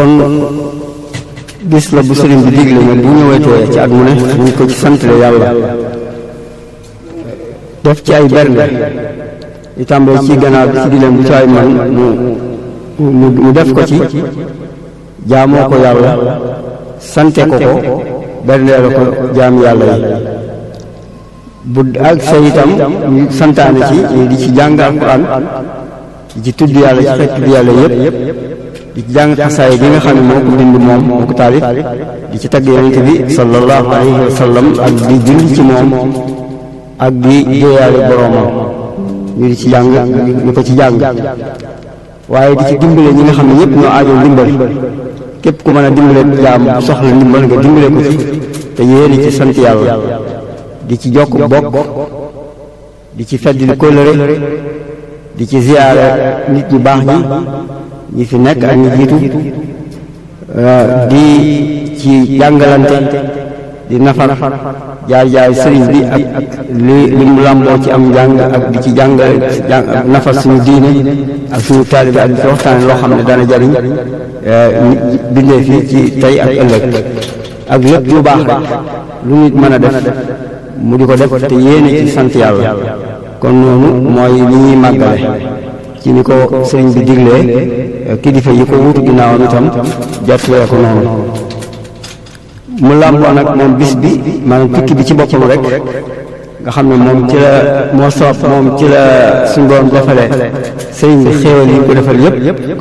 kon bis la bu sëriñ bi digle ne bu ñëwetee ci at mu ne ñu ko ci santale yàlla def ci ay bernde di tàmbale ci ganaar bi ci di leen bu ci ay man mu mu def ko ci jaamoo ko yàlla sante ko ko berndeela ko jaam yàlla yi bu ak sa itam ñu santaane ci di ci jàng alquran di ci tudd yàlla ci fekk tudd yàlla yëpp di ci jàng xasaay bi nga xam ne moo ko bind moom moo ko taalif di ci tagg yonente bi sallallahu alayhi wa sallam ak di julli ci moom ak di jéeyaale boroomam ñu di ci jàng ñu ko ci jàng waaye di ci dimbale ñi nga xam ne ñëpp ñoo aajoo ndimbal képp ku mën a dimbale jaam soxla ndimbal nga dimbale ko ci te yéene ci sant yàlla di ci jokk bokk di ci feddli kóllëre di ci ziyaare nit ñu baax ñi ñi fi nekk ak ñi jiitu di ci jàngalante di nafar jaay jaay sëriñ bi ak li li mu làmboo ci am njàng ak di ci jàngale nafar suñu diine ak suñu taalibe ak di ci waxtaane loo xam ne dana jariñ bindee fi ci tey ak ëllëg ak lépp lu baax rek lu nit mën a def mu di ko def te yéene ci sant yàlla kon noonu mooy li ñuy màggale ci ni ko sëriñ bi diglee kilifa yi ko wutu ginnaawam itam jàttalee ko noonu mu làmboo nag moom bis bi maanaam tukki bi ci boppam rek nga xam ne moom ci la moo soob moom ci la suñu borom defale sëriñ bi xéewal yi ko defal yépp